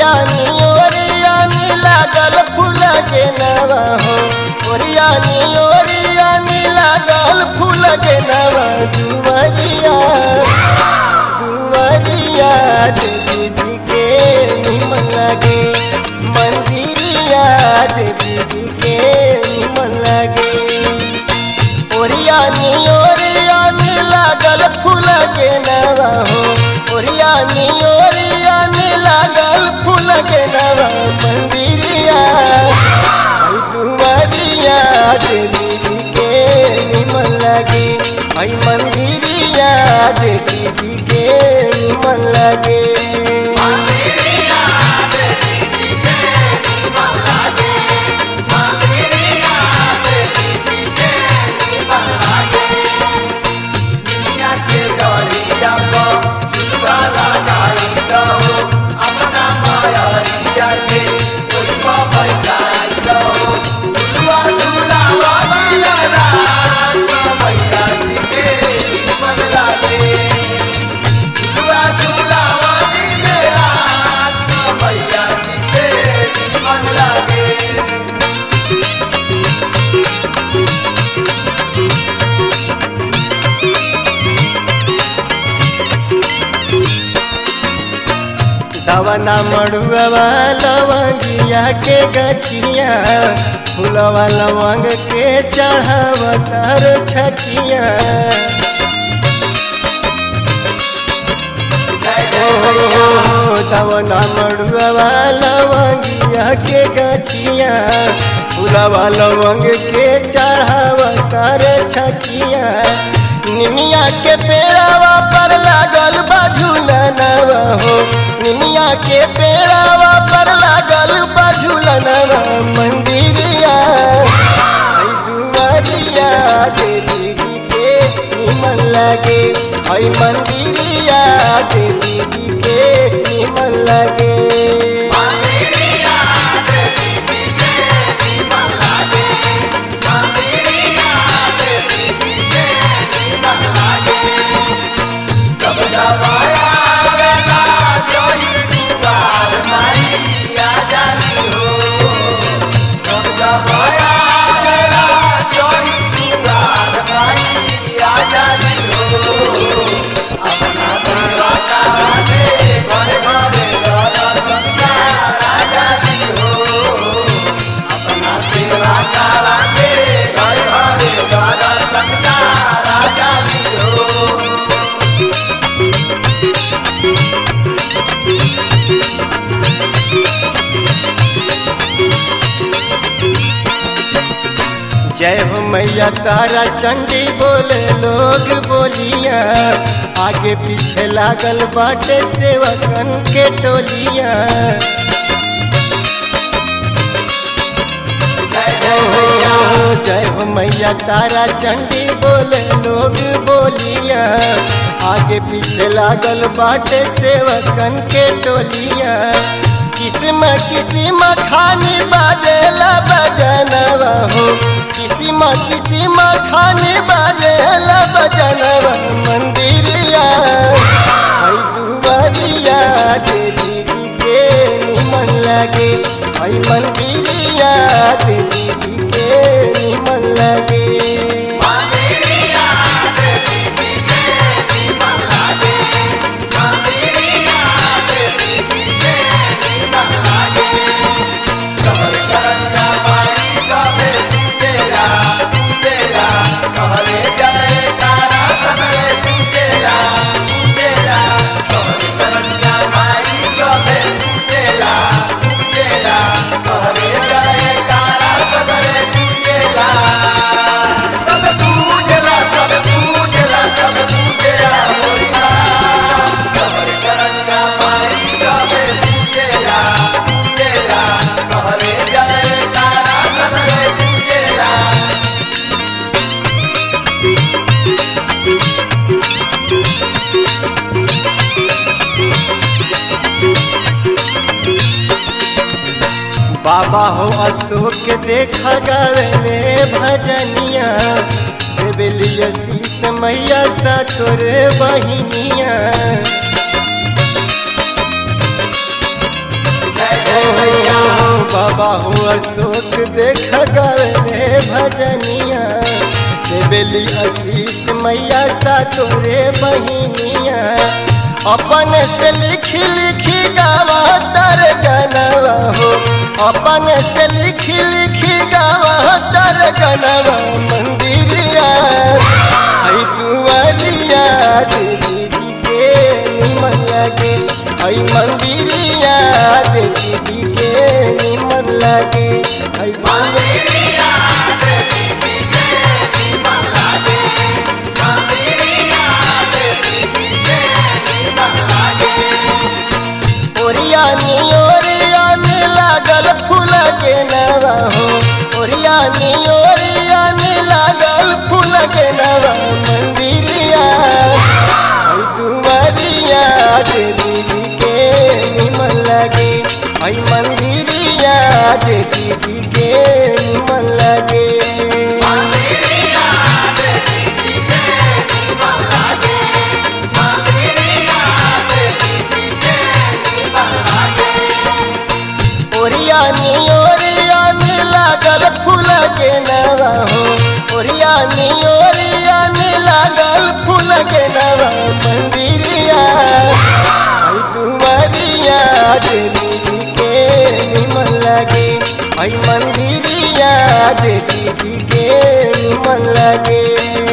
ओरियानी ओरियानी लागल फूल के नवा हो ओरियानी ओरियानी लागल फूल के नवा दुवरिया दुवरिया देवी जी के निमन लगे मंदिरिया देवी जी के निमन लगे ओरियानी ओरियानी लागल फूल के नवा हो ओरियानी ओरियानी लागल फूल के नवा मंदिरिया आई दुआरिया देवी जी के निमन लगे आई मंदिरिया देवी जी के निमन लगे दवना मड़ुआ लवंगिया के गछिया फूलवा लवंग के चढ़ावतर छकिया दवना मड़ुआ लवंगिया के गछिया फूलवा लवंग के चढ़ावतर छकिया निमिया के पेड़ावा पर लागल बा झूलनवा हो निमिया के पेड़ावा पर लागल बा झूलनवा मंदिरिया आई दुआरिया देवी जी के निमन लगे आई मंदिरिया देवी जी के निमन लगे जय हो मैया तारा चंडी बोले लोग बोलिया आगे पीछे लागल बाटे सेवकन के टोलिया हो जय हो मैया तारा चंडी बोले लोग बोलिया आगे पीछे लागल बाटे सेवकन के टोलिया किस्म किस्म खानी बाजेला बजनवा हो किस्म किस्म खानी बाजेला बजनवा मंदिरिया आई दुआरिया देवी जी के निमन लगे आई मंदिरिया देवी जी के निमन लगे बाबा हो अशोक देखा गवे भजनिया देवलिया शीस मैया सा तोरे बहिनिया बाबा हो अशोक देख गए भजनिया देवेली आशीष मैया सा तोरे बहिनिया अपन से लिखी लिखी गावा तर गनवा हो अपन से लिखी लिखी गावा तर गनवा मंदिरिया आई दुआरिया देवी जी के निमन लगे आई मंदिरिया देवी जी के निमन लगे आई मंदिरिया ओरिया नी ओरिया नी लागल फूल के नवा हो ओरिया नी ओरिया नी लागल फूल के नवा मंदिरिया आई दुआरिया देवी जी के निमन लगे आई मंदिरिया देवी जी के निमन लगे ओरिया नी ओरिया नी लागल फूल के नवा हो ओरिया नी ओरिया नी लागल फूल के नवा मंदिरिया आई तुम्हारिया देवी जी के निमन लगे आई मंदिरिया देवी जी के निमन लगे